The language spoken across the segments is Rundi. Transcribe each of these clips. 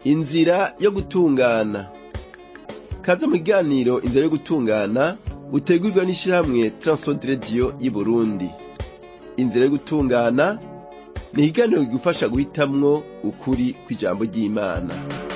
inzira yo gutungana kaze mu kiganiro inzira yo gutungana utegurwa n'ishirahamwe Transworld Radio y'Uburundi inzira yo gutungana ni ikiganiro kigufasha guhitamwo ukuri kw'ijambo ry'Imana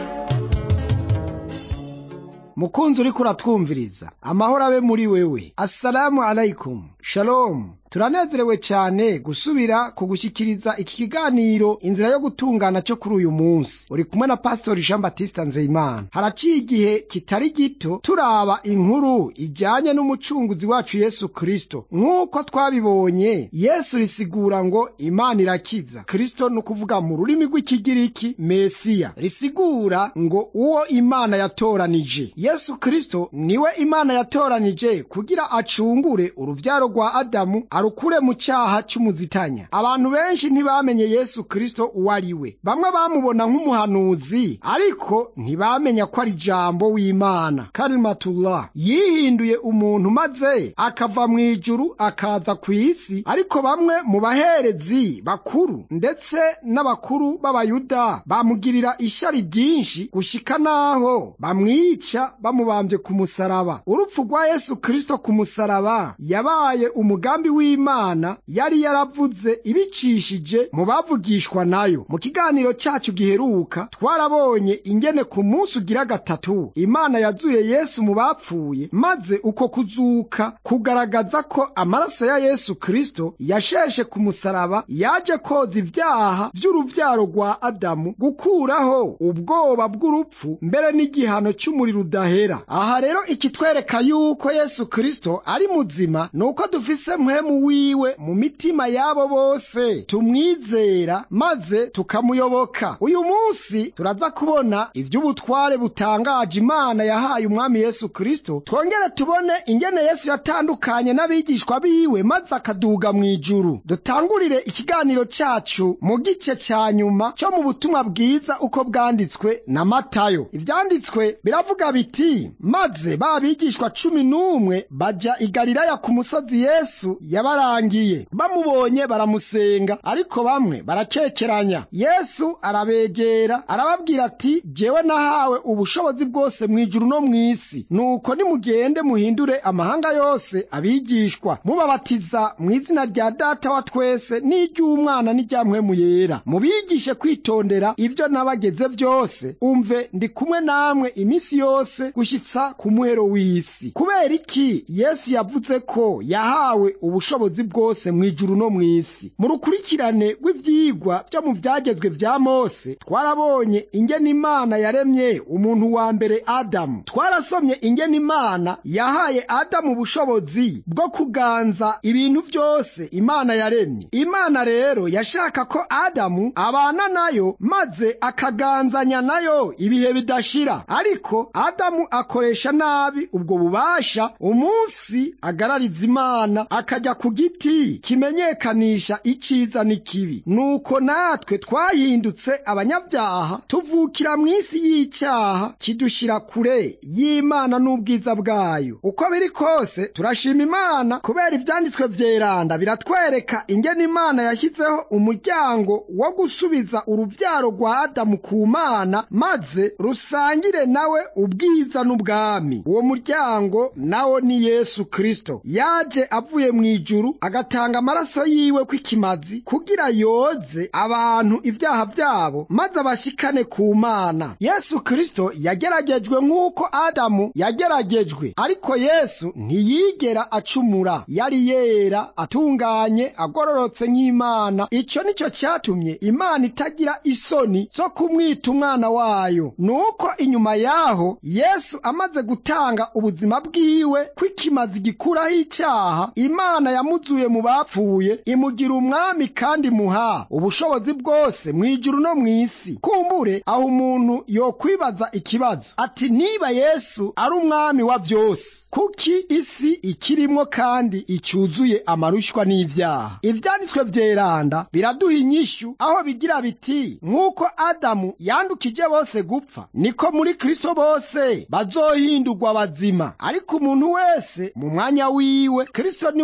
mukunzi uriko uratwumviriza amahoro abe muri wewe assalamu alaikum shalom turanezerewe cyane gusubira kugushyikiriza iki kiganiro inzira yo gutungana cyo kuri uyu munsi uri kumwe na pastori jean batiste nzeyimana haraciye igihe kitari gito turaba inkuru ijyanye n'umucunguzi wacu yesu kristo nk'uko twabibonye yesu risigura ngo imana irakiza kristo ni ukuvuga mu rurimi rw'ikigiriki mesiya risigura ngo uwo imana yatoranije yesu kristo niwe imana yatoranije kugira acungure uruvyaro rwa adamu arukure mu cyaha cy'umuzitanya abantu benshi ntibamenye yesu kristo uwo ari we bamwe bamubona nk'umuhanuzi ariko ntibamenya ko ari jambo w'imana karimatullah yihinduye umuntu maze akava mu ijuru akaza ku isi ariko bamwe mu baherezi bakuru ndetse n'abakuru b'abayuda bamugirira ishyari ryinshi gushika n'aho bamwica bamubambye ku musaraba urupfu rwa yesu kristo ku musaraba yabaye umugambi w'imana yari yaravuze ibicishije mu bavugishwa nayo mu kiganiro cyacu giheruka twarabonye ingene ku munsi ugira gatatu imana yazuye yesu mu bapfuye maze uko kuzuka kugaragaza ko amaraso ya yesu kristo yasheshe ku musaraba yaje koza ibyaha by'uruvyaro rwa adamu gukuraho ubwoba bw'urupfu mbere n'igihano cy'umuriro udahera aha rero ikitwereka yuko yesu kristo ari muzima ni uko dufise mpwemu wiwe mu mitima yabo bose tumwizera maze tukamuyoboka uyu munsi turaza kubona ivy'ubutware butangaje imana yahaye umwami yesu kristo twongere tubone ingene yesu yatandukanye n'abigishwa biwe maze akaduga mu ijuru dutangurire ikiganiro cyacu mu gice cya nyuma cyo mu butumwa bwiza uko bwanditswe na matayo ivyanditswe biravuga biti maze ba bigishwa cumi n'umwe baja i galilaya ku musozi yesu yabarangiye bamubonye baramusenga ariko bamwe barakekeranya yesu arabegera arababwira ati jewe nahawe ubushobozi bwose mu ijuru no mu isi nuko nimugende muhindure amahanga yose abigishwa mubabatiza mu izina rya data wa twese n'iry'umwana n'irya mpwemu yera mubigishe kwitondera ibyo nabageze byose umve ndi kumwe namwe iminsi yose gushyitsa ku muhero w'isi kubera iki yesu yavuze ko yahawe ubushobozi bwose mu ijuru no mu isi mu rukurikirane rw'ivyigwa byo mu vyagezwe vya mose twarabonye ingene imana yaremye umuntu wa mbere adamu twarasomye ingene imana yahaye adamu ubushobozi bwo kuganza ibintu vyose imana yaremye imana rero yashaka ko adamu abana nayo maze akaganzanya nayo ibihe bidashira ariko adamu akoresha nabi ubwo bubasha umunsi agarariza imana akajya ku giti kimenyekanisha iciza n'ikibi nuko natwe twahindutse abanyabyaha tuvukira mu isi y'icyaha kidushira kure y'imana n'ubwiza bwayo uko biri kose turashima imana kubera ivyanditswe vyeranda biratwereka ingene imana yashyizeho umuryango wo gusubiza uruvyaro rwa adamu ku mana maze rusangire nawe ubwiza n'ubwami uwo muryango nawo ni yesu kristo yaje avuye mu ijuru agatanga amaraso yiwe kw'ikimazi kugira yoze abantu ibyaha byabo maze abashikane ku mana yesu kristo yageragejwe nk'uko adamu yageragejwe ariko yesu ntiyigera acumura yari yera atunganye agororotse nk'imana icyo nicyo cyatumye imana itagira isoni zo kumwita umwana wayo nuko inyuma yaho yesu amaze gutanga ubuzima bwiwe kw'ikimazi gikuraho icyaha imana yamuzuye mu bapfuye imugira umwami kandi imuha ubushobozi bwose mu ijuru no mu isi kumbure aho umuntu yokwibaza ikibazo ati niba yesu ari umwami wa byose kuki isi ikirimwo kandi icyuzuye amarushwa n'ibyaha ibyanditswe byeranda biraduha inyishyu aho bigira biti nk'uko adamu yandukije bose gupfa niko muri kristo bose bazohindurwa bazima ariko umuntu wese mu mwanya wiwe kristo niwe mushyuha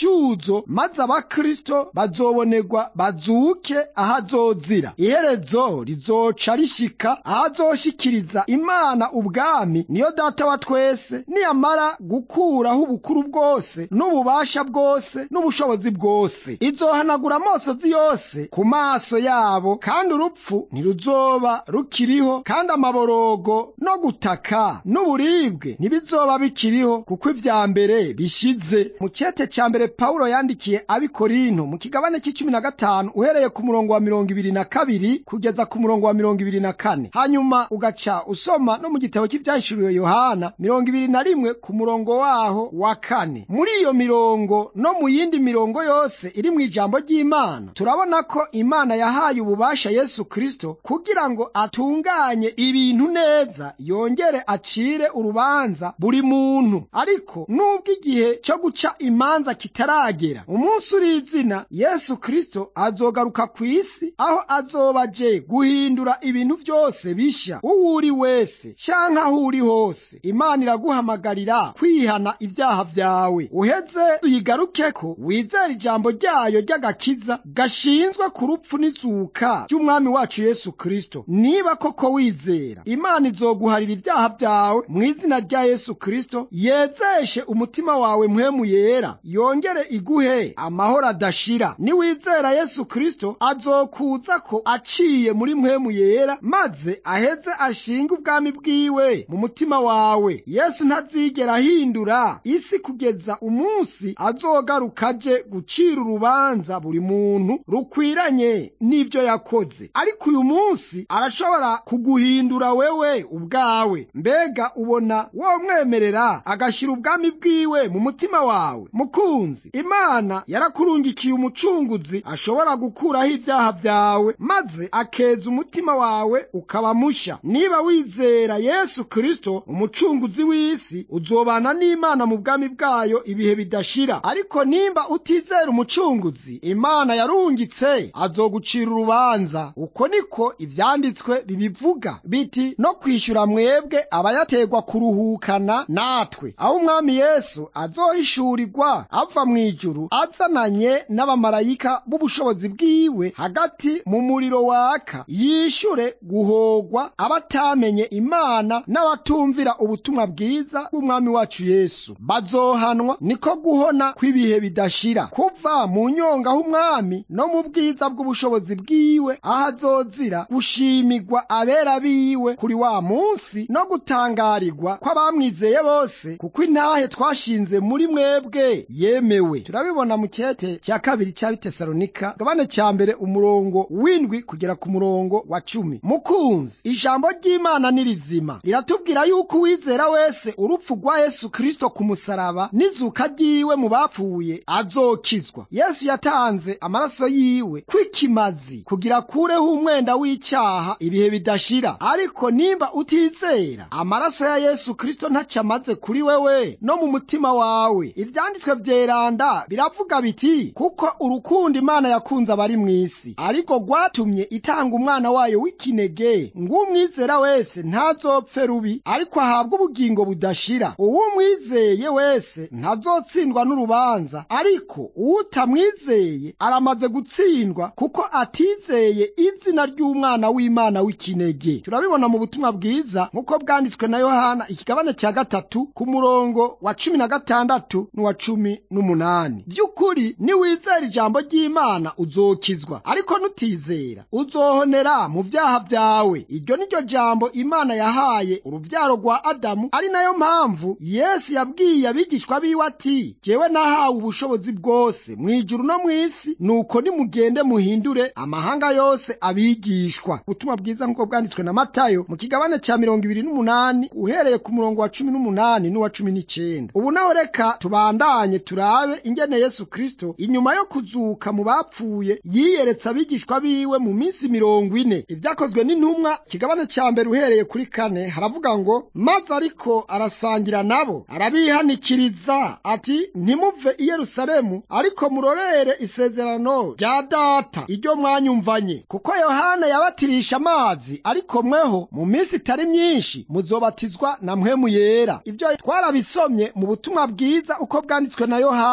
umutuzo maze abakristo bazobonerwa bazuke ahazozira iherezo rizoca rishika ahazoshikiriza imana ubwami niyo data wa twese niyamara gukuraho ubukuru bwose n'ububasha bwose n'ubushobozi bwose izohanagura amosozi yose ku maso yabo kandi urupfu ntiruzoba rukiriho kandi amaborogo no gutaka n'uburibwe ntibizoba bikiriho kuko ivya mbere bishize mu cyete cya mbere pawulo yandikiye abikorinto mu kigabane cy'icumi na gatanu uhereye ku murongo wa mirongo ibiri na kabiri kugeza ku murongo wa mirongo ibiri na kane hanyuma ugaca usoma no mu gitabo cy'ibyahishuriwe yohana mirongo ibiri na rimwe ku murongo waho wa kane muri iyo mirongo no mu yindi mirongo yose iri mu ijambo ry'imana turabona ko imana yahaye ububasha yesu kristo kugira ngo atunganye ibintu neza yongere acire urubanza buri muntu ariko nubwo igihe cyo guca imanza kitaragera umunsi uri izina yesu kristo azogaruka ku isi aho azoba aje guhindura ibintu byose bishya uwo uri wese canke aho uri hose imana iraguhamagarira kwihana ibyaha byawe uheze tuyigarukeko wizera ijambo ryayo ry'agakiza gashinzwe ku rupfu n'izuka ry'umwami wacu yesu kristo niba koko wizera imana izoguharira ibyaha byawe mu izina rya yesu kristo yezeshe umutima wawe mpwemu yera yongere iguhe amahoro adashira niwizera yesu kristo azokuza ko aciye muri mpwemu yera maze aheze ashinga ubwami bwiwe mu mutima wawe yesu ntazigera ahindura isi kugeza umunsi azogaruka aje gucira urubanza buri muntu rukwiranye n'ivyo yakoze ariko uyu munsi arashobora kuguhindura wewe ubwawe mbega ubona womwemerera agashyira ubwami bwiwe mu mutima wawe mukunzi imana yarakurungikiye umucunguzi ashobora gukuraho ibyaha byawe maze akeza umutima wawe ukaba musha niba wizera yesu kristo umucunguzi w'isi uzobana n'imana mu bwami bwayo ibihe bidashira ariko nimba utizera umucunguzi imana yarungitse azogucira urubanza uko niko ivyanditswe bibivuga biti no kwishyura mwebwe abayategwa kuruhukana natwe aho umwami yesu azohishurirwa ava mu ijuru azananye n'abamarayika b'ubushobozi bwiwe hagati mu muriro waka yishyure guhogwa abatamenye imana n'abatumvira ubutumwa bwiza bw'umwami wacu yesu bazohanwa niko guhona kw'ibihe bidashira kuva mu nyonga h'umwami no mu bwiza bw'ubushobozi bwiwe aho azozira gushimigwa abera biwe kuri wa munsi no gutangarirwa kw'abamwizeye bose kuko intahe twashinze muri mwebwe yemewe turabibona mu cyete cya kabiri cya bitesalonika gabane cya mbere umurongo w'indwi kugera ku murongo wa cumi mukunzi ijambo ry'imana ni rizima riratubwira yuko uwizera wese urupfu rwa yesu kristo ku musaraba n'izuka ryiwe mu bapfuye azokizwa yesu yatanze amaraso yiwe kw'ikimazi kugira akureho umwenda w'icyaha ibihe bidashira ariko nimba utizera amaraso ya yesu kristo ntacyo amaze kuri wewe no mu mutima wawe ibyanditswe byeranda biravuga biti kuko urukundo imana yakunze abari mu isi ariko rwatumye itanga umwana wayo w'ikinege ng'umwizera wese ntazopfe rubi ariko ahabwe ubugingo budashira uwumwizeye wese ntazotsindwa n'urubanza ariko uwutamwizeye aramaze gutsindwa kuko atizeye izina ry'umwana w'imana w'ikinege turabibona mu butumwa bwiza nk'uko bwanditswe na yohana ikigabane cya gatatu ku murongo wa cumi na gatandatu n'uwa cumi n'umunani by'ukuri niwizera ijambo ry'imana uzokizwa ariko nutizera uzohonera mu byaha byawe iryo ni ryo jambo imana yahaye urubyaro rwa adamu ari nayo mpamvu yesu yabwiye abigishwa biwe ati jyewe nahawe ubushobozi bwose mu ijuru no mu isi nuko nimugende muhindure amahanga yose abigishwa ubutumwa bwiza nk'uko bwanditswe na matayo mu kigabane cya mirongo ibiri n'umunani uhereye ku murongo wa cumi n'umunani n'uwa cumi n'icyenda ubu naho reka tubandanye turabe ingene yesu kristo inyuma yo kuzuka mu bapfuye yiyeretse abigishwa biwe mu minsi mirongo ine ibyakozwe n'intumwa kigabane cya mbere uhereye kuri kane haravuga ngo maze ariko arasangira nabo arabihanikiriza ati ntimuve i yerusalemu ariko murorere isezerano rya data iryo mwanyumvanye kuko yohana yabatirisha amazi ariko mweho mu minsi itari myinshi muzobatizwa na mpwemu yera ibyo twarabisomye mu butumwa bwiza uko bwanditswe na yohana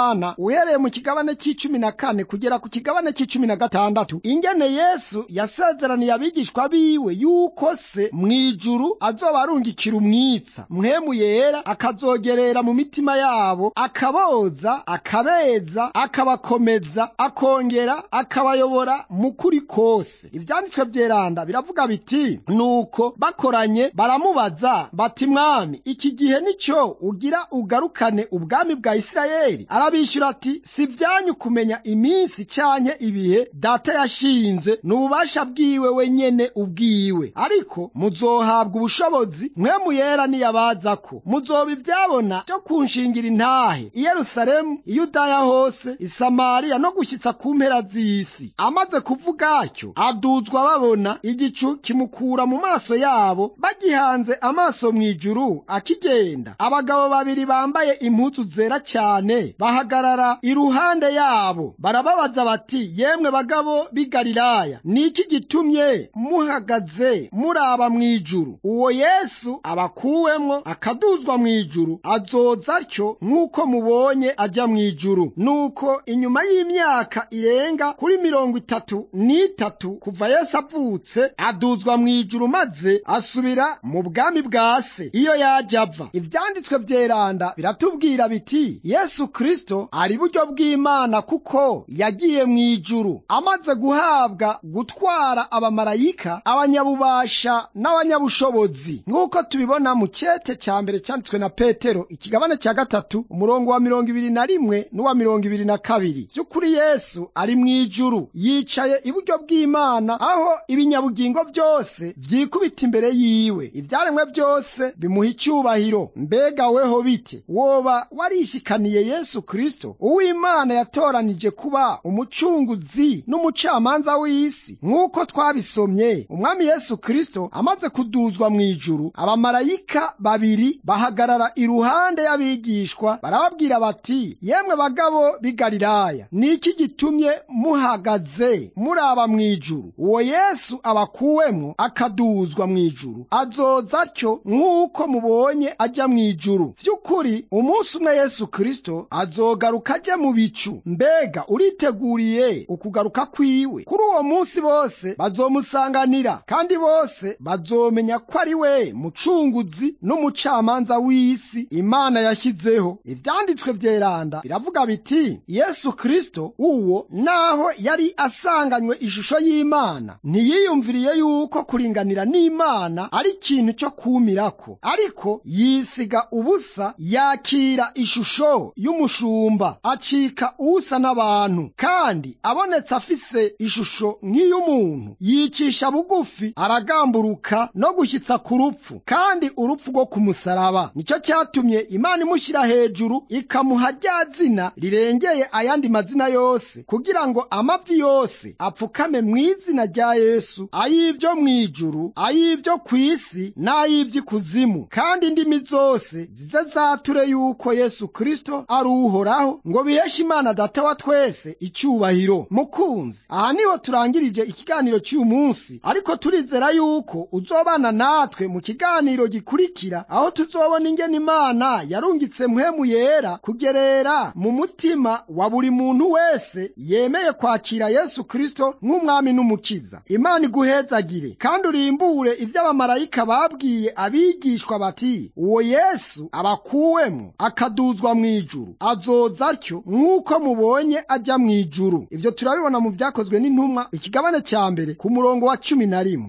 yohana uhereye mu kigabane c'icumi na kane kugera ku kigabane c'icumi na gatandatu ingene yesu yasezeraniye abigishwa biwe yuko se mw'ijuru azoba arungikira umwitsa mpwemu yera akazogerera mu mitima yabo akaboza akabeza akabakomeza akongera akabayobora mu kuri kose ivyanditswe vyeranda biravuga biti nuko bakoranye baramubaza bati mwami iki gihe nico ugira ugarukane ubwami bwa isirayeli arabishyura ati si vyanyu kumenya iminsi canke ibihe data yashinze n'ububasha bwiwe wenyene ubwiwe ariko muzohabwa ubushobozi mwemu yera niyabazako muzoba ivyabona vyo kunshingira intahe i yerusalemu i yudaya hose i samariya no gushyitsa ku mpera z'isi amaze kuvuga atyo aduzwa babona igicu kimukura mu maso yabo bagihanze amaso mu ijuru akigenda abagabo babiri bambaye impuzu zera cyane bahagarara iruhande yabo barababaza bati yemwe bagabo b'i galilaya ni iki gitumye muhagaze muraba mu ijuru uwo yesu abakuwemwo akaduzwa mu ijuru azoza atyo nk'uko mubonye ajya mu ijuru nuko inyuma y'imyaka irenga kuri mirongo itatu n'itatu kuva yesu avutse aduzwa mu ijuru maze asubira mu bwami bwa se iyo yaje ava ivyanditswe vyeranda biratubwira biti yesu kristo ari buryo bw'imana kuko yagiye mu ijuru amaze guhabwa gutwara abamarayika abanyabubasha n'abanyabushobozi nk'uko tubibona mu cete ca mbere canditswe na petero ikigabane ca gatatu umurongo wa mirongo ibiri na rimwe n'uwa mirongo ibiri na kabiri vy'ukuri yesu ari mu ijuru yicaye iburyo bw'imana aho ibinyabugingo vyose vyikubita imbere yiwe ivyaremwe vyose bimuha icyubahiro mbega weho bite woba warishikaniye yesu kristo uw'imana yatoranije kuba umucunguzi n'umucamanza w'isi nk'uko twabisomye umwami yesu kristo amaze kuduzwa mu ijuru abamarayika babiri bahagarara iruhande y'abigishwa barababwira bati yemwe bagabo b'i galilaya ni iki gitumye muhagaze muraba mu ijuru uwo yesu abakuwemwo akaduzwa mu ijuru azoza atyo nk'uko mubonye ajya mu ijuru vy'ukuri umunsi umwe yesu kristo azogaruka aje mu bicu mbega uriteguriye ukugaruka kwiwe kuri uwo munsi bose bazomusanganira kandi bose bazomenya ko ari we mucunguzi n'umucamanza w'isi imana yashyizeho ivyanditswe vyeranda biravuga biti yesu kristo uwo naho yari asanganywe ishusho y'imana ntiyiyumviriye yuko kuringanira n'imana ari ikintu cyo kumirako ariko yisiga ubusa yakira ishusho y'umushumba acika usa n'abantu kandi abonetse afise ishusho nk'iy'umuntu yicisha bugufi aragamburuka no gushyitsa ku rupfu kandi urupfu rwo ku musaraba nicyo cyatumye imana imushyira hejuru ikamuha rya zina rirengeye ayandi mazina yose kugira ngo amavi yose apfukame mu izina rya yesu ay'ibyo mu ijuru ay'ibyo ku isi n'ay'ivy'ikuzimu kandi indimi zose zize zature yuko yesu kristo ari uhoraho ngo biheshe imana data wa twese icyubahiro mukunzi aha niho turangirije ikiganiro cy'uyu munsi ariko turizera yuko uzobana natwe mu kiganiro gikurikira aho tuzobona ingene imana yarungitse mpwemu yera kugerera mu mutima wa buri muntu wese yemeye kwakira yesu kristo nk'umwami n'umukiza imana iguhezagire kandi urimbure ibyo abamarayika babwiye abigishwa bati uwo yesu abakuwemo akaduzwa mu ijuru azoza atyo nk'uko mubonye ajya mu ijuru ibyo turabibona mu byakozwe n'intumwa ikigabane cya mbere ku murongo wa cumi na rimwe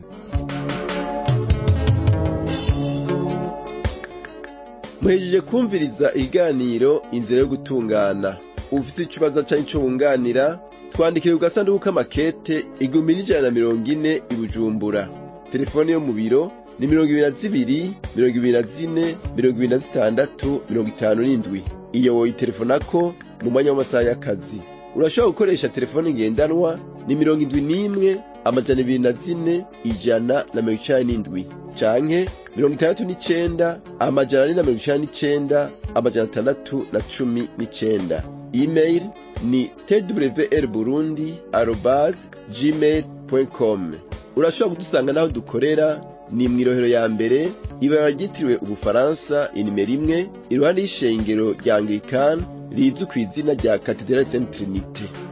muhejeje kumviriza ikiganiro inzira yo gutungana ufite ikibazo cyangwa icyo wunganira twandikire ku gasanduku k'amakete igihumbi n'ijana na mirongo ine i bujumbura telefone yo mu biro ni mirongo ibiri na zibiri mirongo ibiri na zine mirongo ibiri na zitandatu mirongo itanu n'indwi iyo woyitelefonako mu mwanya w'amasaha y'akazi urashobora gukoresha telefone ngendanwa ni mirongo indwi n'imwe amajana ibiri na zine ijana na mirongo icenda n'indwi canke mirongo itandatu n'icenda amajana ane na mirongo icenda n'icenda amajana atandatu na cumi n'icenda email ni twr burundi arobas gmail com urashobora kudusanga n'aho dukorera ni mw'irohero ya mbere ibara ryitiriwe ubufaransa inimero imwe iruhande y'ishengero rya anglikani rizwi ku izina rya katedrali saint trinite